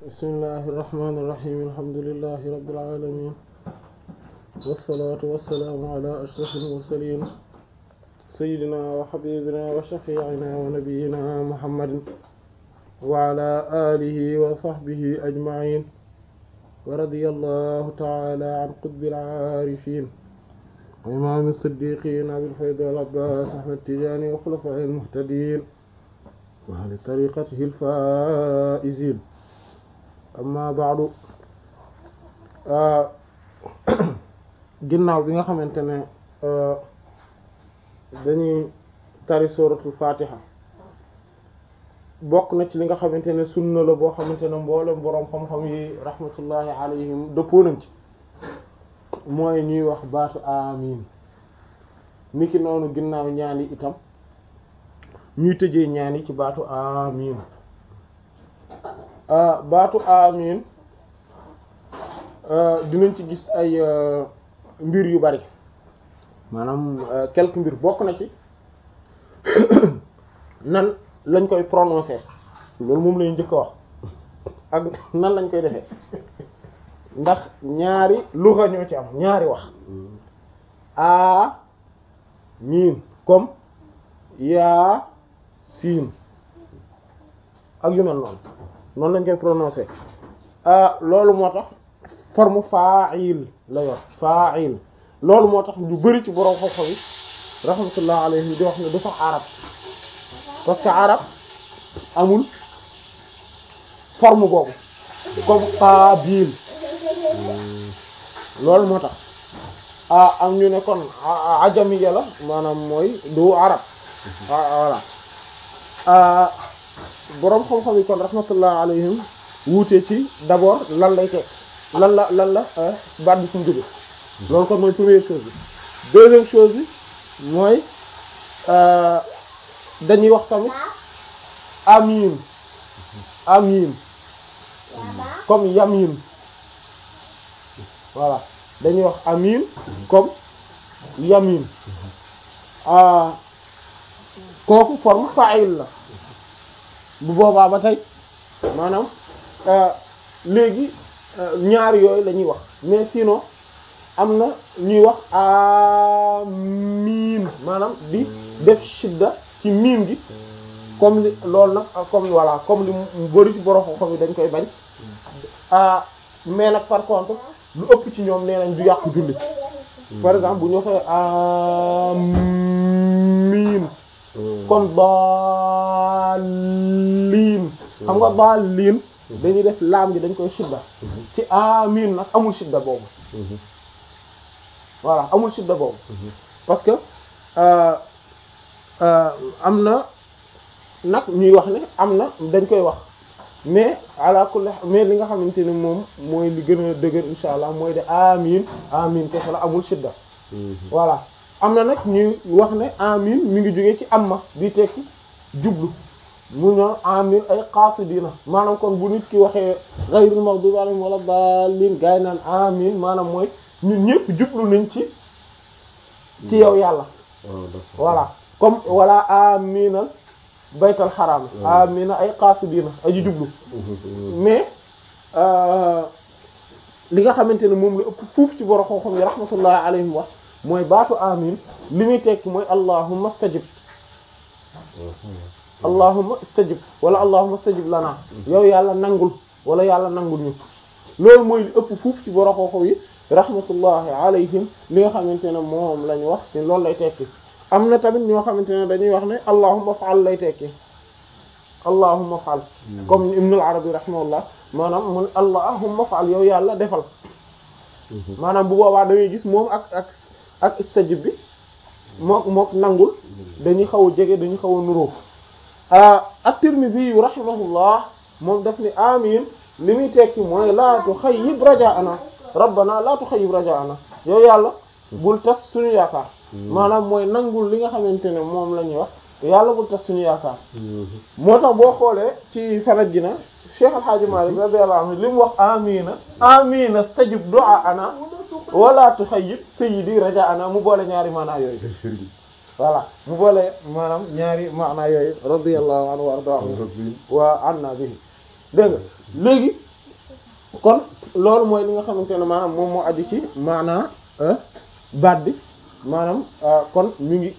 bismillahi irrahmani irrahim alhamdulilahi rabbil alamin wassalatu wassalaamu ala ashrafil mursalin sayyidina wa habibina wa shafi'ina wa nabiyyina muhammadin wa ala alihi wa sahbihi ajma'in wa radiyallahu ta'ala an qutbil aarifin wa imaam as-siddiqin abil fayd wal abbas ahmad tijani wa khulafa'il muhtadin wa ahli tariqatihi al-faa'izin amma ba'du ginnaaw bi nga xamante ne dañuy tari suratul fatiha bokk na ci li nga xamante ne sunna la boo xamante ne mboolem boroom xam-xam yi rahmatullahi alayhim dëppoo nañ ci mooy ñuy wax baatu amin niki noonu ginnaaw ñaani itam ñuy tëjee ñaani ci baatu amin baatu amin dinañ ci gis ay mbir yu bari maanaam quelques mbir bokk na ci nan lañ koy prononcer loolu moom lañu njëkk a wax ak nan lañ koy defee ndax ñaari luxa ñoo ci am ñaari wax a miin comme yaa siin ak yu mel noonu noonu lañ koy prononcer loolu moo tax forme fa'il la yor fa'il loolu moo tax ñu bari ci borom xam-xam yi rahmatullah alayhi di wax ne du sax arab parce que arab amul forme boobu comme qabil loolu moo tax ah am ñu ne kon ajamiya la maanaam mooy du arab voilà boroom xam-xam yi kon rahmatullah alayhim wuute ci d'abord lan lay teg lan la lan la baat bi fu mu jóge loolu kon mooy première chose bi deuxième chose bi mooy dañuy wax tamit amin amin comme yamin voilà dañuy wax amin comme yamin kooku forme fa'il la bu boobaa ba tey maanaam léegi ñaar yooyu la ñuy wax mais sinon am na ñuy wax amiin maanaam di def shidda ci miim gi comme li loolu nag comme voilà comme li mu bari ci borom xam yi dañ koy bañ mais nag par contre lu ëpp ci ñoom nee nañ du yàqu julli par exemple bu ñu waxee amiin kon daalliin xam nga daalliin dañuy def laam gi dañ koy shidda ci amiin nag amul shidda boobu voilà amul shidda boobu parce que am na nag ñuy wax ne am na dañ koy wax mais ala kulli mais li nga xamante ne moom mooy li gën a dëgër insha allah mooy de amiin amiin kese la amul shidda voilà am na nag ñuy wax ne amin mi ngi jógee ci amma di tekki jublu mu ñoo amin ay qasidina maanaam kon bu nit ki waxee ghayril maghdubi alayhim wala dallin gaay naan amin maanaam mooy ñun ñëpp jublu nañ ci ci yow yàlla voilà comme wala aminal baytal xaraam amina ay qasidina aji jublu mais li nga xamante ne moom la ëpp fuuf ci borom xam-xam yi rahmatullahi alayhim wax mooy baatu amin li muy tekki mooy allahumma stajib allahumma stajib wala allahumma stajib lana yow yàlla nangul wala yàlla nangul ñu loolu mooy li ëpp fuuf ci borom xam-xam yi rahmatullahi alayhim li nga xamante ne moom lañu wax te loolu lay tekki am na tamit ñoo xamante ne dañuy wax ne allahumma faal lay tekki allahumma faal comme ibn al-arabi rahimahullah maanaam mun allahumma faal yow yàlla defal maanaam bu boobaa da ngay gis moom ak ak ak istajib bi mook mook nangul dañuy xaw a jege dañuy xaw a nuróo at-Tirmidhi yu rahimahullah moom daf ni amin li muy tekki mooy laa tuxayyib rajaana rabbana laa tuxayyib rajaana yow yàlla bul tas suñu yaakaar maanaam mooy nangul li nga xamante ne moom la ñuy wax yàlla bul tas suñu yaakaar moo tax boo xoolee ci sanad gi na Cheikh Al Hadj Malick radiyallahu anhu li mu wax amina amina stajib du'aana wala tuxayyib sayyidi rajaana mu boole ñaari maanaa yooyu voilà mu boole maanaam ñaari maanaa yooyu radiyallahu anhu wa ardaahu wa anna bihi dégg nga léegi kon loolu mooy li nga xamante ne maanaam moom moo aju ci maanaa baat bi maanaam kon mi ngi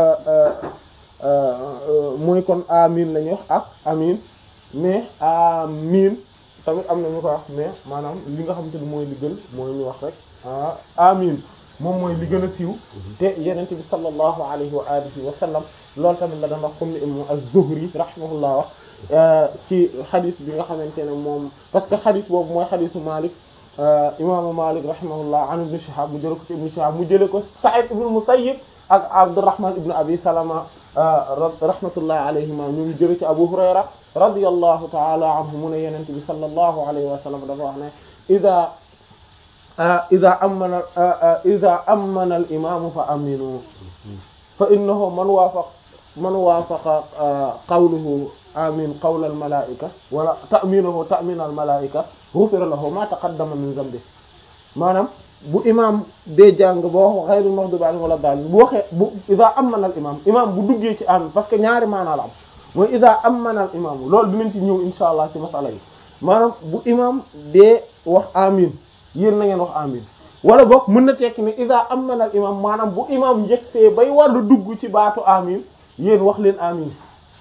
mooy kon amin la ñuy wax ak amin mais amin tamit am na ñu ko wax mais maanaam li nga xamante ne mooy li gën mooy ñu wax rek amin moom mooy li gën a siiw te yenente bi sallallahu alayhi wa alihi wa sallam loolu tamit la doon wax comme ni imam az-Zuhri rahimahullah wax ci xadis bi nga xamante ne moom parce que xadis boobu mooy xadisu Malik imaamu Malik rahimahullah an ibn Shihab mu jële ko ci ibn Shihab mu jële ko Sa'id ibn Musayyib ak Abdurrahman ibn Abi Salama rahmatullahi alayhima ñu jële ci Abu Hurayra radiyallahu ta'ala anhu mu ne yenente bi sallallahu alayhi wa sallam dafa wax ne ida ida amana ida amana al imamu fa aminu fa innahu man waafaq man waafaqa qawluhu amin qawla al malaika wala ta'minuhu ta'min al malaika ghufira lahu ma taqaddama min dhanbi maanaam bu imam dee jàng boo wax ghayril maghdubi alayhim wala daalin bu waxee bu ida amana al imam imam bu duggee ci amin parce que ñaari maanaa la am mooy ida amana al imam loolu dinañ ci ñëw insha allah ci masala yi maanaam bu imam dee wax amin yéen na ngeen wax amin wala boog mën na tekki ne ida amana al imam maanaam bu imam njëgsee bay wàllu dugg ci baatu amin yéen wax leen amin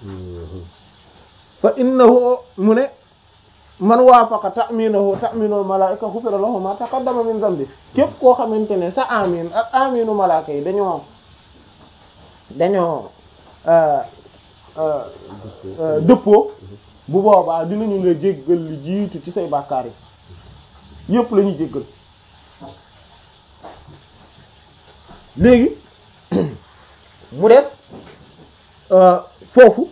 fa innahu mu ne man waafaqa ta'minahu ta'minul malaa'ika ghufira lahu ma taqaddama min dhanbi képp koo xamante ne sa amin ak aminu malaaka yi dañoo dañoo dëppoo bu boobaa dinañu la jéggal li jiitu ci say bàkkaar yi yépp la ñuy jéggal léegi mu des foofu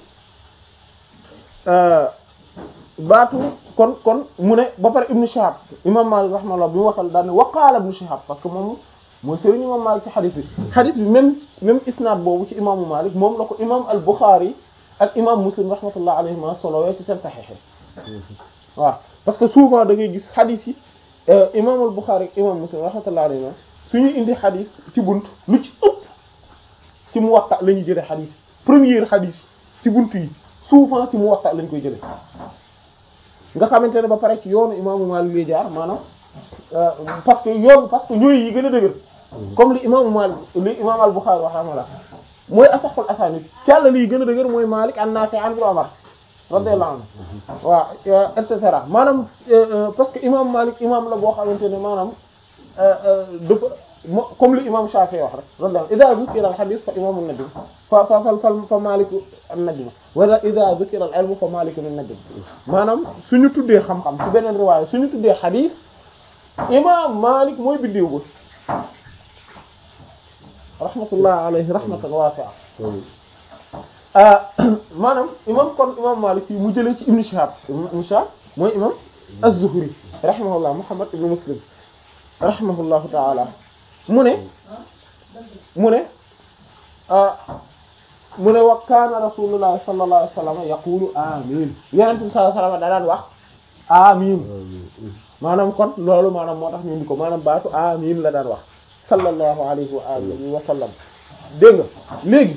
baatu kon kon mu ne ba pare Ibn Shihab imam Malik rahimahullah bi mu waxal daal ne waqaala Ibn Shihab parce que moom mooy sëriñ imam Malik ci xadis bi xadis bi même même isnaad boobu ci imaamu Malik moom la ko imam al-Bukhari ak imam Muslim rahmatullah alayhima solowee ci seen saxiix waaw parce que souvent da ngay gis xadis yi imam al-Bukhari ak imam Muslim rahmatullah alayhima suñu indi xadis ci bunt lu ci ëpp ci Muwatta la ñuy jëlee xadis première xadis ci bunt yi souvent ci Muwatta lañ koy jëlee nga xamante ne ba pare ci yoonu imaamu Maalik lay jaar maanaam parce que yoon parce que ñooy yi gën a dëgër comme li imaamu Maalik li imaam al-Bukhari wax rahimahullah mooy asaxul asaanid càlla liy gën a dëgër mooy Maalik an Naafi' an Ibn Umar radiyallahu anhu waaw et cetera maanaam parce que imam Maalik imam la boo xamante ne maanaam dafa comme li imam Shafi'i wax rek radiyallahu idha dhukira al-hadith fa imamu an-najm fa fa fa fa Maalik an-najm wala idha dhukira al-ilm fa Maalik an-najm maanaam suñu tuddee xam-xam ci beneen riwaaya suñu tuddee hadith imam Maalik mooy biddiw ba rahmatullah alayhi rahmatan wasi'a maanaam imam kon imam Maalik fii mu jëlee ci Ibn Shihab Ibn Shihab mooy imam az-Zuhri rahimahullah Muhammad ibn Muslim rahimahullahu ta'ala mu ne mu ne mu ne wa kaana rasulullah sallallahu alayhi wa sallam yaqulu amin yonent bi sallallahu alayhi wa sallam da daan wax amin maanaam kon loolu maanaam moo tax ñu indi ko maanaam baatu amin la daan wax sallallahu alayhi wa alihi wa sallam dégg nga léegi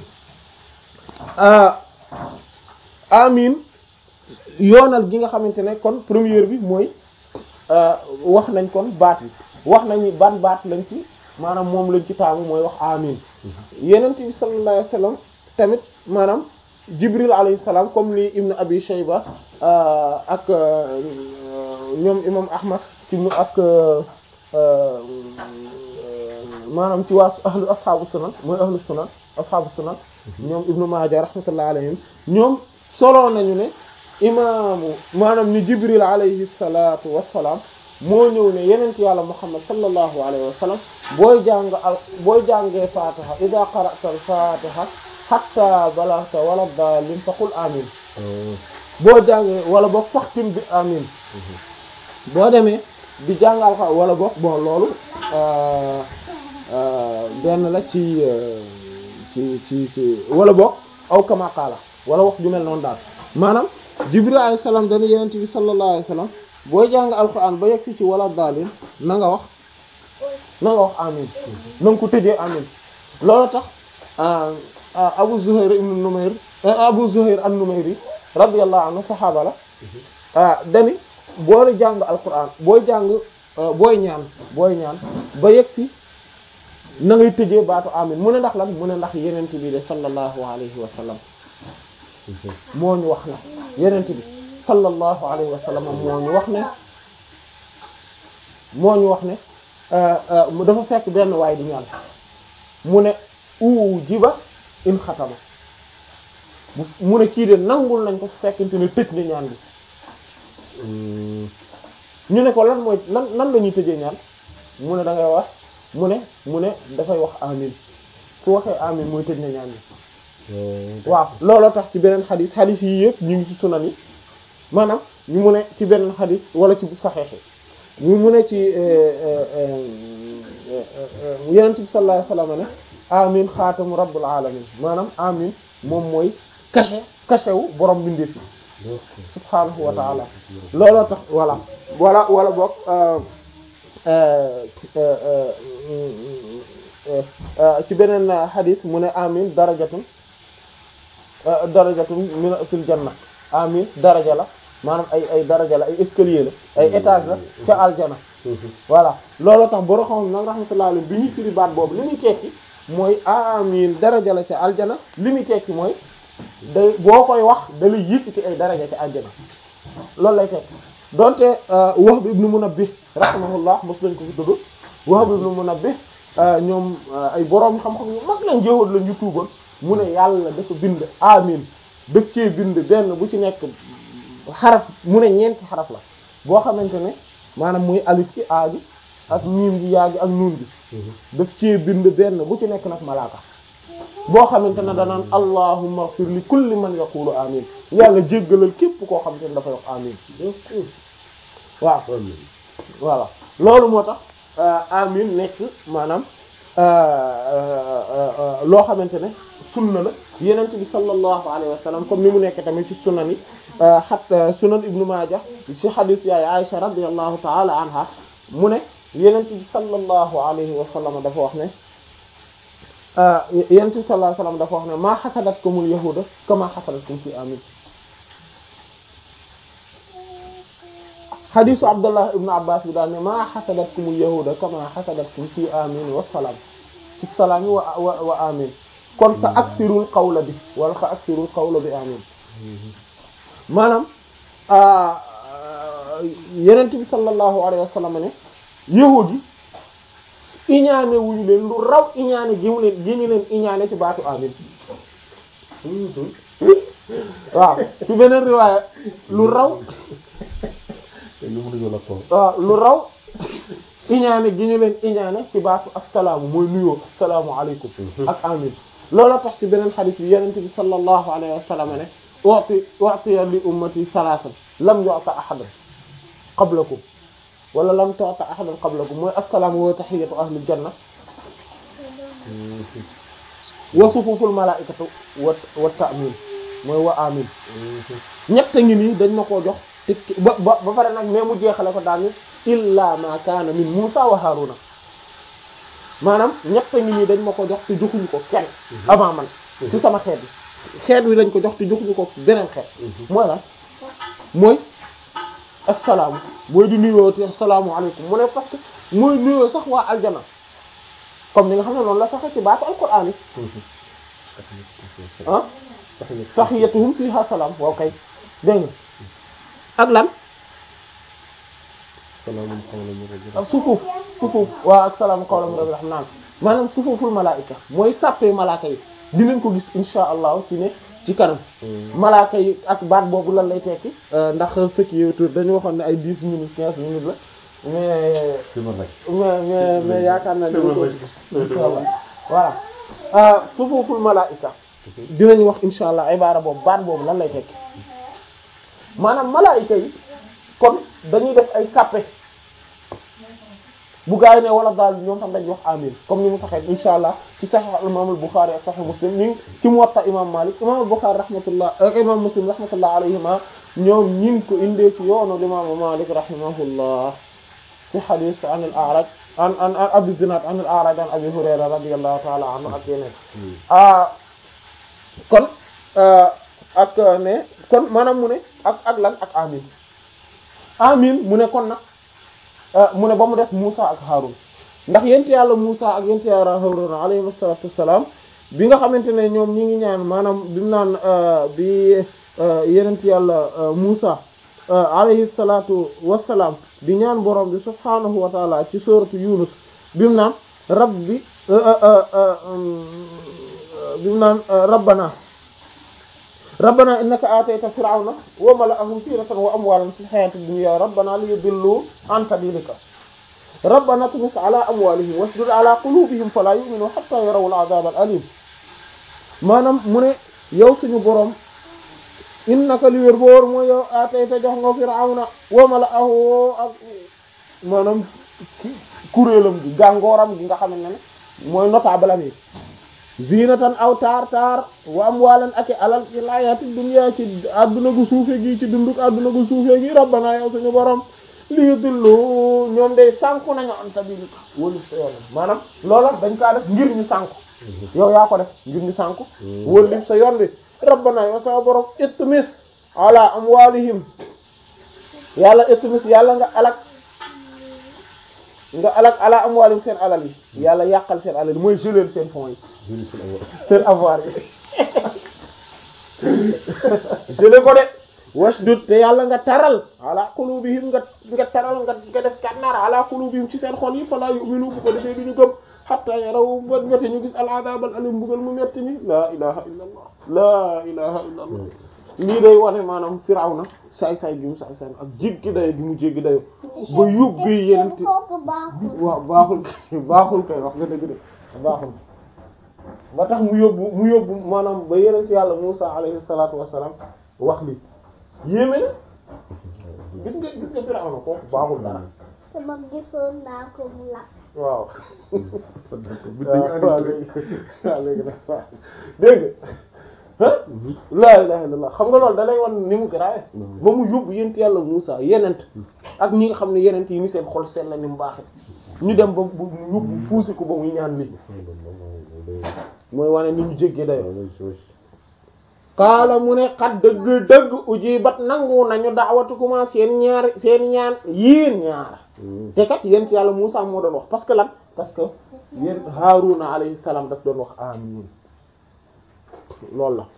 amin yoonal gi nga xamante ne kon première bi mooy wax nañ kon baat yi wax nañu ban baat lañ ci maanaam moom lañ ci taamu mooy wax amin yenent bi sallallahu alayhi wasallam tamit maanaam jibril alayhi salaam comme li ibnu abi shayba ak ñoom imam ahmad ci mu ak maanaam ci waa ahlu ashaabu sunan mooy ahlu sunan ashaabu sunan ñoom ibnu maaja rahmatullah alayhim ñoom soloo nañu ne imaamu maanaam ni jibril alayhi salatu wassalaam moo ñëw ne yenent yàlla muhammad sallallahu alayhi wa sallam booy jàng al booy jàngee fatiha ida qara'ta al fatiha hatta balagta wala daalin fa qul amin boo jàngee wala boog faxtim bi amin boo demee di jàngal xa wala boog bon loolu benn la ci ci ci ci wala boog aw kama qaala wala wax ju mel noonu daal maanaam jibril alayhi salaam dana yenent bi sallallahu alayhi wa sallam booy jàng alquran ba yegg ci wala daalin na nga wax na nga wax amin na nga ko tëjee amin loolu tax abu zuhair ibn numayr abu zuhair an-numayri radiyallahu anhu saxaaba la ah dani booy jàng alquran booy jàng booy ñaan booy ñaan ba yegg si na ngay tëjee baatu amin mu ne ndax lan mu ne ndax yenent bi de sallallahu alayhi wa sallam moo ñu wax ne yenent bi sallallahu alayhi wa sallam moo ñu wax ne moo ñu wax ne dafa fekk benn waay di ñaan mu ne u jiba in xatama mu ne kii de nangul nañ ko su fekkente ne tëj na ñaan bi ñu ne ko lan mooy lan lan la ñuy tëjee ñaan mu ne da ngay wax mu ne mu ne dafay wax amin su waxee amin mooy tëj na ñaan bi waaw looloo tax ci beneen xadis xadis yi yëpp ñu ngi ci sunan yi maanaam ñu mu ne ci beneen xadis wala ci bu saxeexi ñu mu ne ci yenent bi sallallahu alayhi wasallam ne amin xaatamu rabbul alamin maanaam amin moom mooy caché caché wu borom bindee fi subhaanahu wa taala looloo tax voilà wala wala boog ci beneen xadis mu ne amin darajatun darajatun min fil janna amin daraja la maanaam ay ay daraja la ay escalier la ay étage la ca aljana voilà looloo tax boro xam nag rahmatullah alayhi bi ñuy firi baat boobu li muy tekki mooy amin daraja la ca aljana li muy tekki mooy day boo koy wax da lay yëkkati ay daraja ca aljana loolu lay tekki donte Wahb ibn Munabbih rahimahullah mos lañ ko fi tudd Wahb ibn Munabbih ñoom ay boroom xam-xam yu mag lañ jëwoon la ñu tuuboon mu ne yàlla dafa bind amin daf cee bind benn bu ci nekk xaraf mu ne ñeenti xaraf la boo xamante ne maanaam muy alif ci a gi ak miim gi yaa gi ak nuun gi daf cee bind benn bu ci nekk nag malaaka boo xamante ne danaan allahumma ighfir li kulli man yaqulu amin yàlla jéggalal képp koo xamante ne dafay wax amin waaw voilà loolu moo tax amin nekk maanaam loo xamante ne sunna la yenent bi sallallahu alayhi wa sallam comme ni mu nekk tamit ci sunan yi xat sunan ibnu maaja ci xadis yaay aisha radiyallahu taala anha mu ne yenent bi sallallahu alayhi wa sallam dafa wax ne yenent bi sallallahu alayhi wa sallam dafa wax ne maa xasadatkumul yahuda kama xasadatkum fi amin xadisu abdullah ibnu abbas bi daal ne maa xasadatkumul yahuda kama xasadatkum fi amin wasalaam fi salaami wa wa wa amin kon fa aksirul qawla bi wala fa aksirul qawla bi amin maanaam yenent bi sallallahu alayhi wa sallam ne yahudi yi iñaane wuñu leen lu raw iñaane gi mu leen gi ñu leen iñaane ci baatu amin waaw ci beneen riwaaya lu raw waaw lu raw iñaane gi ñu leen iñaane ci baatu assalaamu mooy nuyoo assalaamu alaykum ak amin loolu tax ci beneen xadis bi yenente bi sallallahu alayhi wa sallam ne u'ti u'tiya li ummati thalathan lam yu'ta ahadan qablakum wala lam tu'ta ahadan qablakum mooy assalaamu wa tahiyyatu ahlil janna wa sufuful malaa'ikatu wa wa ta'min mooy wa amin ñett ngi nii dañ ma koo jox te ba ba ba pare nag mais mu jeexale ko daal ni illa ma kaana min Musa wa Haruna maanaam ñett ngi nii dañ ma ko jox te joxuñu ko kenn avant man ci sama xeet bi xeet wi lañ ko jox te joxuñu ko beneen xeet mooy lan mooy assalaamu mooy di nuyoo te assalaamu alaykum mu ne parce que mooy nuyoo sax waa aljana comme ni nga xam ne noonu la saxe ci baatu alquran yi ah tahiyyatuhum fiha salaam waaw kay dégg nga ak lan ak sufuuf sufuuf waaw ak salaamu qawlan min rabbir rahim naan maanaam sufuuful malaayika mooy sàppee malaaka yi dinañ ko gis insha allah ci ne ci kanam malaaka yi ak baat boobu lan lay tekki ndax ce qui est autour dañu waxoon ne ay dix minutes quinze minutes la mais mais mais mais yaakaar naa dina ko insha allah voilà sufuuful malaayika dinañ wax insha allah ibaara boobu baat boobu lan lay tekki maanaam malaayika yi kon dañuy def ay sàppe bu gaa yi ne wala daal ñoom tam dañuy wax amin comme ni mu saxee insha allah ci sahih al imam al bukhari ak sahih muslim ñu ci muwatta imam malik imam al bukhari rahmatullah ak imam muslim rahmatullah alayhima ñoom ñi ngi ko indee ci yoonu imam malik rahimahullah ci hadith an al a'raj an an an abi zinad an al a'raj an abi hurayra radiyallahu ta'ala anhu ak yeneen ah kon ak ne kon maanaam mu ne ak ak lan ak amin amin mu ne kon nag mu ne ba mu des Musa ak Harun ndax yent yàlla Musa ak yent yàlla Harun alayhi salatu wassalam bi nga xamante ne ñoom ñi ngi ñaan maanaam bi mu naan bi yenent yàlla Musa alayhi salatu wassalaam di ñaan borom bi subhanahu wa taala ci sourate Yunus bi mu naan rabbi bi mu naan rabbana rabbana innaka atayta fir'auna wa mala'ahum zinatan wa amwalan fil hayati dunya rabbana liyudillu an sabilika rabbana tumis ala amwalihim wasdud ala qulubihim fala yu'minu hatta yarawu al'adab al-alim maanaam mu ne yow suñu borom innaka li wér boor mooy yow atayta jox nga fir'auna wa mala'ahu ak maanaam kuréelam gi gàngooram gi nga xamante ne mooy notable am yi zinatan aw taar taar wa amwalan ak alal ci layaati dunya ci adduna gu suufe gi ci dunduk adduna gu suufe gi rabbana yow suñu borom li yudillu ñoom day sànku nañu an sabilika wóolu sa yoon maanaam loola dañ kaa def ngir ñu sànku yow yaa ko def ngir ñu sànku wóolu sa yoon bi rabbana yow sa borom itmis ala amwalihim yàlla itmis yàlla nga alak nga alak ala amwalihim seen alal yi yàlla yàqal seen alal yi mooy jëleel seen fonds yi seen avoir yi jële ko de wasdud te yàlla nga taral ala qulubihim nga nga taral nga nga def kànnaar ala qulubihim ci seen xol yi fala yu'minu bu ko defee du ñu gëm hatta yaraw ba ngate ñu gis al adab al alim mbugal mu metti mi laa ilaha illa allah laa ilaha illa allah lii day wane maanaam firawna saay saay bi mu saay saay ak jéggi dayo bi mu jéggi dayo ba yóbbi yenente waaw baaxul baaxul kay wax nga dëgg de baaxul ba tax mu yóbbu mu yóbbu maanaam ba yenent yàlla Musa alayhi salatu wassalam wax li yéeme na gis nga gis nga firawna kooku baaxul dara sama gisoon naa ko mu lakk. waaw waaw léegi waaw léegi nag waaw dégg nga ah laa ilaha illallah xam nga loolu da lay wan ni mu grave ba mu yóbbu yent yàlla Muusa yenent ak ñi nga xam ne yenent yi ni seen xol seen la ni mu baaxe ñu dem ba mu yóbbu puusi ko ba muy ñaan li mooy wane ni ñu jéggee dayo kaala mu ne xat dëgg dëgg ujibat nangu nañu da'watukuma seen ñaar seen ñaan yéen ñaar te kat yent yàlla Muusa moo doon wax parce que lan parce que yéen Haaruna alayhi salaam daf doon wax amiin loolu la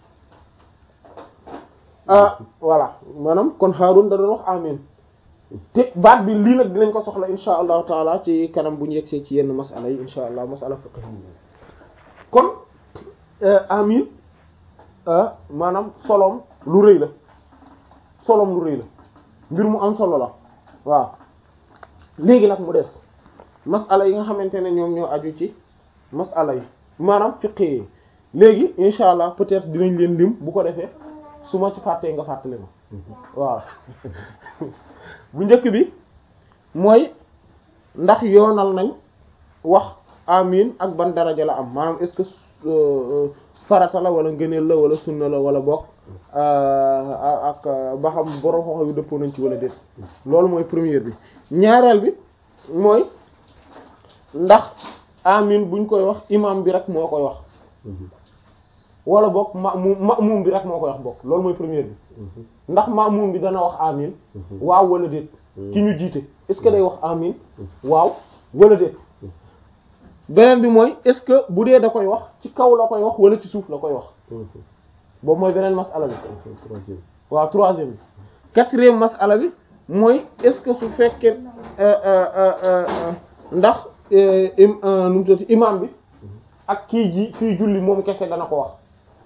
ah voilà maanaam kon Haarun da doon wax amiin te baat bi lii nag dinañ ko soxla insha allahu taala ci kanam bu ñu yegsee ci yenn masala yi insha allah masala fiqh kon amiin maanaam solom lu rëy la solom lu rëy la mbir mu am solo la waaw léegi nag mu des masala yi nga xamante ne ñoom ñoo aju ci masala yi maanaam fiqh yi léegi insha allah peut-être dinañ leen lim bu ko defee su ma ci fàttee nga fàttali ma waaw bu njëkk bi mooy ndax yoonal nañ wax amin ak ban daraja la am maanaam est-ce que farata la wala ngëneel la wala sunna la wala bokk ak ba xam borom xoxo yu dëppoo nañ ci wala déet loolu mooy première bi ñaareel bi mooy ndax amin buñ koy wax imam bi rek moo koy wax wala bokk ma'mum ma'mum bi rek moo koy wax bokk loolu mooy première bi ndax ma'mum bi dana wax amin waaw wala déet ci ñu jiite est-ce que day wax amin waaw wala déet beneen bi mooy est-ce que bu dee da koy wax ci kaw la koy wax wala ci suuf la koy wax boobu mooy beneen masala bi waaw troisième bi quatrième masala bi mooy est-ce que su fekkee ndax nu mu tuddati imam bi ak kii ji kii julli moom kese dana ko wax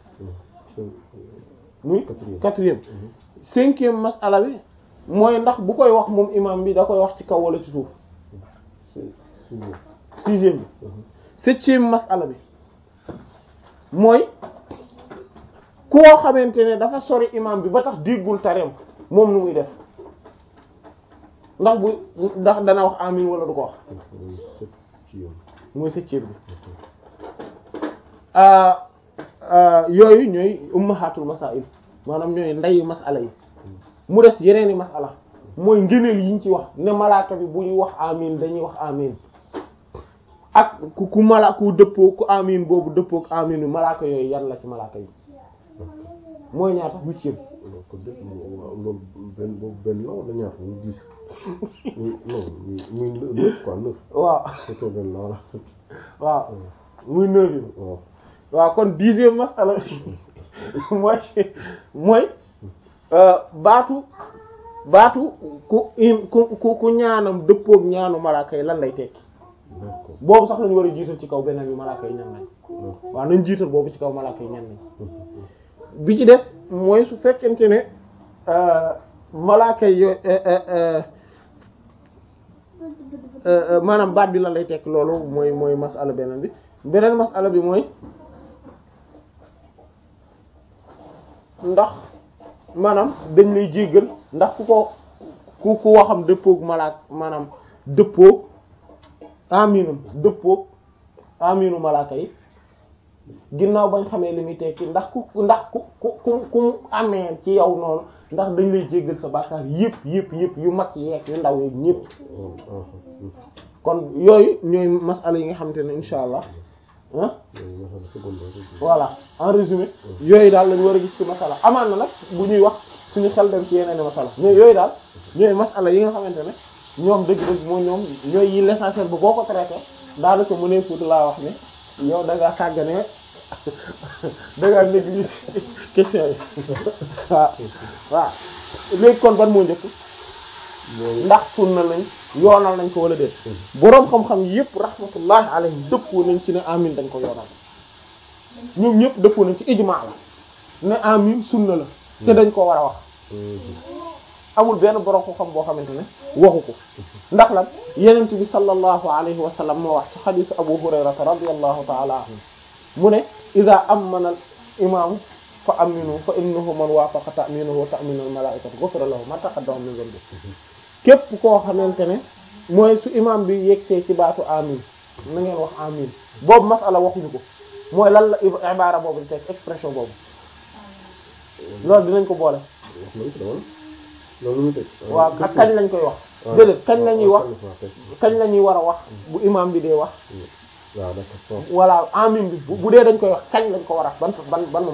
muy quatrième cinquième masala bi mooy ndax bu koy wax moom imam bi da koy wax ci kaw wala ci suuf sixième bi septième masala bi mooy koo xamante ne dafa sori imam bi ba tax déggul tareem moom nu muy def ndax bu ndax dana wax amin wala du ko wax mooy septième bi yooyu ñooy ummahatul masail maanaam ñooy ndeyu masala yi mu des yeneeni masala mooy ngëneel yiñ ci wax ne malaaka bi bu ñuy wax amin dañuy wax amin ak ku ku mala ku dëppoo ku amin boobu dëppoo ak amin bi malaaka yooyu yan la ci malaaka yi mooy ñaata huitième donc dëgg waaw loolu benn boobu benn la wala ñaar muy dix muy non muy muy neuf quoi neuf waaw fekkee benn la wala waaw muy neuvième waaw waaw kon dixième masala mooy mooy baatu baatu ku im ku ku ku ñaanam dëppook ñaanu malaaka yi lan lay tekki d'accord boobu sax lañu war a jiital ci kaw beneen bi malaaka yi ñan nañ d'accord waaw nañ jiital boobu ci kaw malaaka yi ñan nañ bi ci des mooy su fekkente ne malaaka yi yo- maanaam baat bi lan lay tekki loolu mooy mooy masala beneen bi beneen masala bi mooy ndax maanaam dañ lay jéggal ndax ku ko ku ku waxam dëppoog malaak maanaam dëppoog aminum dëppoog aminu malaaka yi ginnaaw bañ xamee li muy tekki ndax ku ndax ku ku ku ku mu amee ci yow noonu ndax dañ lay jéggal sa bàkkaar yëpp yëpp yëpp yu mag yeeg yu ndaw yeeg ñëpp kon yooyu ñooy masala yi nga xamante ne insha allah ah masala secondaire voilà en résumé yooyu daal lañu war a gis ci masala amaan na nag bu ñuy wax suñu xel dem ci yeneen masala mais yooyu daal ñooy masala yi nga xamante ne ñoom dëgg-dëgg moo ñoom ñooy yi l'essentiel ba boo ko traité daanaka mu ne fuut laa wax ne yow da ngaa sàggane da ngaa négligé question yi waaw waaw léegi kon ban moo njëkk ndax sunna lañ yoonal nañ ko wala déet boroom xam-xam yëpp rahmatullahi alayhim dëppoo nañ ci ne amin dañ ko yoonal ñoom ñëpp dëppoo nañ ci ijmaa la ne amin sunna la te dañ ko war a wax amul benn boroom xam-xam boo xamante ne waxu ko ndax lan yenent bi sallallahu alayhi wa sallam moo wax ci xadisu abu hurayrata radiyallahu ta'ala anhu mu ne ida amana al imaamu fa aminu fa innahu man waafaqa ta'minuhu wa ta'minu al malaa'ikatu ghufira lahu ma taqaddama min dhanbi képp koo xamante ne mooy su imam bi yegsee ci baatu amin na ngeen wax amin boobu masala waxuñu ko mooy lan la ibaara boobu di teg expression boobu loolu dinañ ko boole wax nañ ko dawal loolu muy teg waaw ak kañ lañ koy wax déedéet kañ la ñuy wax kañ la ñuy war a wax bu imam bi dee wax waaw d'accord voilà amin bi bu bu dee dañ koy wax kañ lañ ko war a ban ban ban